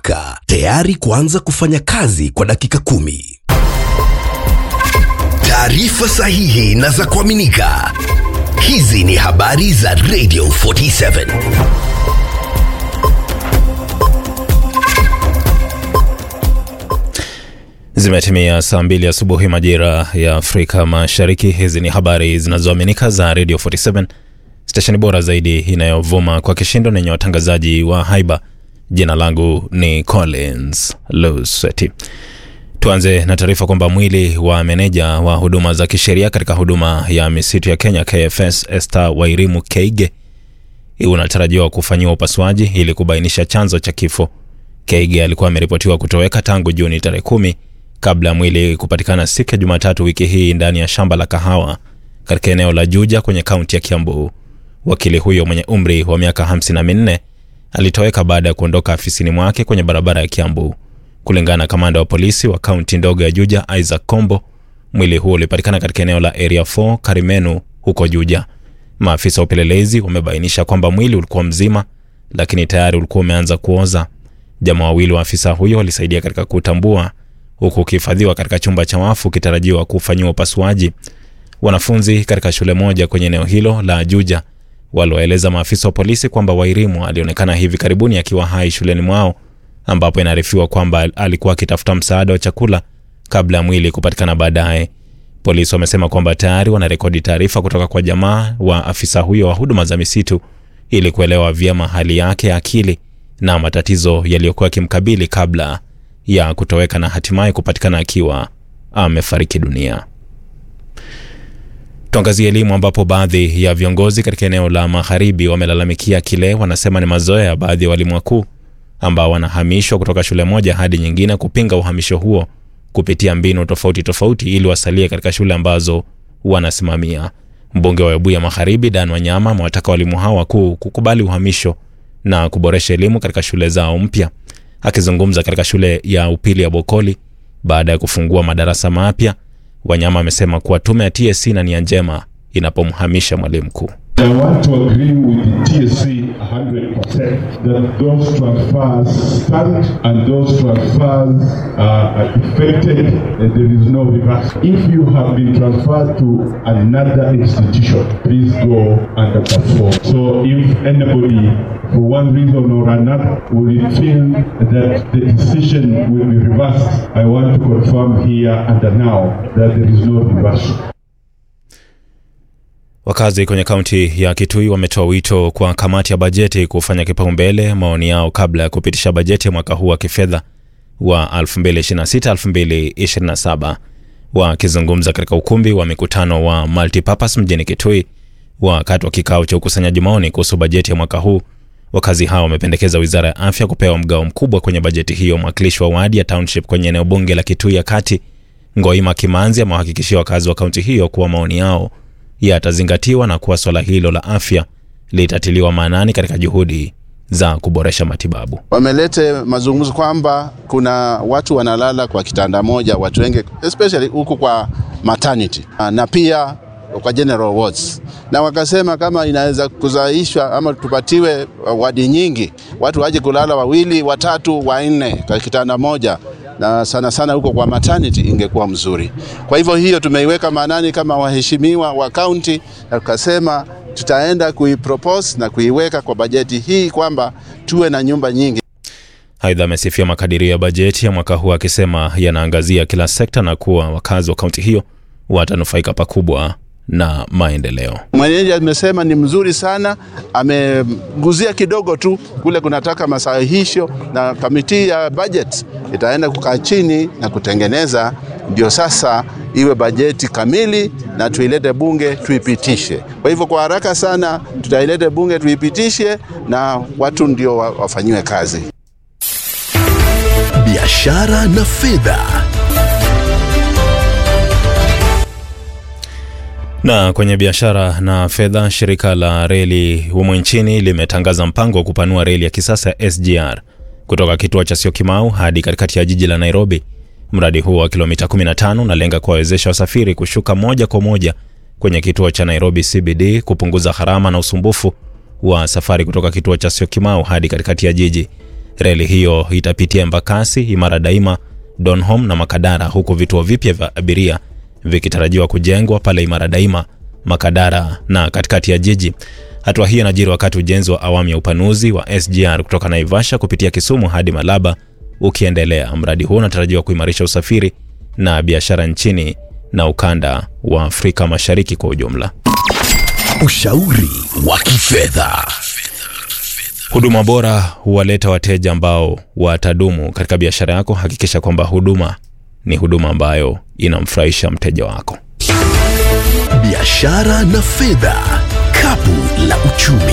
haraka, tayari kuanza kufanya kazi kwa dakika kumi. Taarifa sahihi na za kuaminika. Hizi ni habari za Radio 47. Zimetimia saa mbili asubuhi majira ya Afrika Mashariki. Hizi ni habari zinazoaminika za Radio 47, stesheni bora zaidi inayovuma kwa kishindo na yenye watangazaji wa haiba. Jina langu ni Collins Luseti. Tuanze na taarifa kwamba mwili wa meneja wa huduma za kisheria katika huduma ya misitu ya Kenya KFS Esther Wairimu Keige unatarajiwa kufanyiwa upasuaji ili kubainisha chanzo cha kifo. Keige alikuwa ameripotiwa kutoweka tangu Juni tarehe kumi kabla ya mwili kupatikana siku ya Jumatatu wiki hii ndani ya shamba la kahawa katika eneo la Juja kwenye kaunti ya Kiambu. Wakili huyo mwenye umri wa miaka hamsini na minne alitoweka baada ya kuondoka afisini mwake kwenye barabara ya Kiambu. Kulingana na kamanda wa polisi wa kaunti ndogo ya Juja, Isaac Kombo, mwili huo ulipatikana katika eneo la Area 4 Karimenu huko Juja. Maafisa wa upelelezi wamebainisha kwamba mwili ulikuwa mzima, lakini tayari ulikuwa umeanza kuoza. Jamaa wawili wa afisa huyo walisaidia katika kutambua, huku ukihifadhiwa katika chumba cha wafu ukitarajiwa kufanyiwa upasuaji. Wanafunzi katika shule moja kwenye eneo hilo la Juja waliwaeleza maafisa wa polisi kwamba Wairimu alionekana hivi karibuni akiwa hai shuleni mwao ambapo inaarifiwa kwamba alikuwa akitafuta msaada wa chakula kabla ya mwili kupatikana baadaye. Polisi wamesema kwamba tayari wanarekodi taarifa kutoka kwa jamaa wa afisa huyo wa huduma za misitu ili kuelewa vyema hali yake ya akili na matatizo yaliyokuwa yakimkabili kabla ya kutoweka na hatimaye kupatikana akiwa amefariki dunia. Tuangazie elimu ambapo baadhi ya viongozi katika eneo la magharibi wamelalamikia kile wanasema ni mazoea ya baadhi ya walimu wakuu ambao wanahamishwa kutoka shule moja hadi nyingine kupinga uhamisho huo kupitia mbinu tofauti tofauti ili wasalie katika shule ambazo wanasimamia. Mbunge wa Webuye Magharibi Dan Wanyama amewataka walimu hao wakuu kukubali uhamisho na kuboresha elimu katika shule zao mpya. Akizungumza katika shule ya upili ya Bokoli baada ya kufungua madarasa mapya, Wanyama amesema kuwa tume ya TSC na nia njema inapomhamisha mwalimu mkuu. I want to agree with the TSC 100% that those transfers stand and those transfers are effected and there is no reverse. If you have been transferred to another institution, please go and perform. So if anybody, for one reason or another, will feel that the decision will be reversed, I want to confirm here and now that there is no reversal. Wakazi kwenye kaunti ya Kitui wametoa wito kwa kamati ya bajeti kufanya kipaumbele maoni yao kabla ya kupitisha bajeti ya mwaka huu wa kifedha wa 2026-2027. Wakizungumza katika ukumbi wa mikutano wa Multipurpose mjini Kitui wakati wa kikao cha ukusanyaji maoni kuhusu bajeti ya mwaka huu, wakazi hao wamependekeza wizara ya afya kupewa mgao mkubwa kwenye bajeti hiyo. Mwakilishi wa wadi ya township kwenye eneo bunge la Kitui ya kati, Ngoima Kimanzi, amewahakikishia wakazi wa kaunti hiyo kuwa maoni yao yatazingatiwa na kuwa swala hilo la afya litatiliwa maanani katika juhudi za kuboresha matibabu. Wamelete mazungumzo kwamba kuna watu wanalala kwa kitanda moja, watu wengi especially huku kwa maternity na pia kwa general wards, na wakasema kama inaweza kuzaishwa ama tupatiwe wadi nyingi, watu waje kulala wawili, watatu, wanne kwa kitanda moja na sana sana huko kwa maternity ingekuwa mzuri. Kwa hivyo hiyo tumeiweka maanani kama waheshimiwa wa kaunti, na tukasema tutaenda kuipropose na kuiweka kwa bajeti hii kwamba tuwe na nyumba nyingi. Aidha, amesifia makadirio ya bajeti ya mwaka huu akisema yanaangazia kila sekta na kuwa wakazi wa kaunti hiyo watanufaika pakubwa na maendeleo. Mwenyeji amesema ni mzuri sana, ameguzia kidogo tu kule kunataka masahihisho, na kamiti ya budget itaenda kukaa chini na kutengeneza, ndio sasa iwe bajeti kamili na tuilete bunge tuipitishe. Kwa hivyo kwa haraka sana tutailete bunge tuipitishe, na watu ndio wafanyiwe kazi. Biashara na fedha. Na kwenye biashara na fedha, shirika la reli humu nchini limetangaza mpango wa kupanua reli ya kisasa ya SGR kutoka kituo cha Syokimau hadi katikati ya jiji la Nairobi. Mradi huo wa kilomita 15 unalenga kuwawezesha wasafiri kushuka moja kwa moja kwenye kituo cha Nairobi CBD, kupunguza gharama na usumbufu wa safari kutoka kituo cha Syokimau hadi katikati ya jiji. Reli hiyo itapitia Embakasi, Imara Daima, Donholm na Makadara, huku vituo vipya vya abiria vikitarajiwa kujengwa pale Imara Daima, Makadara na katikati ya jiji. Hatua hii inajiri wakati ujenzi wa awamu ya upanuzi wa SGR kutoka Naivasha kupitia Kisumu hadi Malaba ukiendelea. Mradi huo unatarajiwa kuimarisha usafiri na biashara nchini na ukanda wa Afrika Mashariki kwa ujumla. Ushauri wa kifedha. Huduma bora huwaleta wateja ambao watadumu katika biashara yako. Hakikisha kwamba huduma ni huduma ambayo inamfurahisha mteja wako. Biashara na fedha, kapu la uchumi.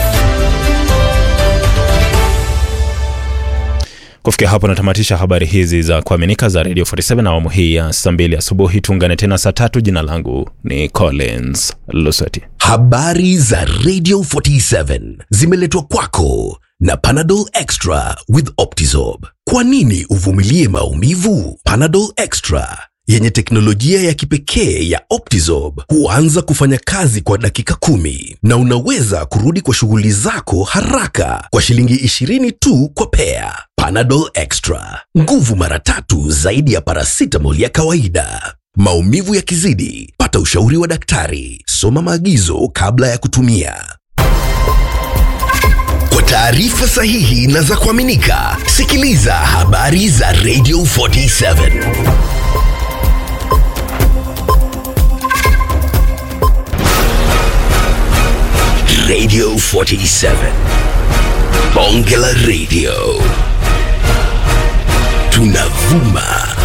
Kufikia hapo natamatisha habari hizi za kuaminika za Radio 47 awamu hii ya saa mbili asubuhi. Tuungane tena saa tatu. Jina langu ni Collins Lusweti. Habari za Radio 47 zimeletwa kwako na Panadol Extra with Optizorb. Kwa nini uvumilie maumivu? Panadol Extra yenye teknolojia ya kipekee ya Optizorb huanza kufanya kazi kwa dakika kumi na unaweza kurudi kwa shughuli zako haraka kwa shilingi 20 tu kwa pea. Panadol Extra, nguvu mara tatu zaidi ya paracetamol ya kawaida. Maumivu yakizidi, pata ushauri wa daktari. Soma maagizo kabla ya kutumia. Kwa taarifa sahihi na za kuaminika, sikiliza habari za Radio 47. Radio 47. Bonge la Radio. Tunavuma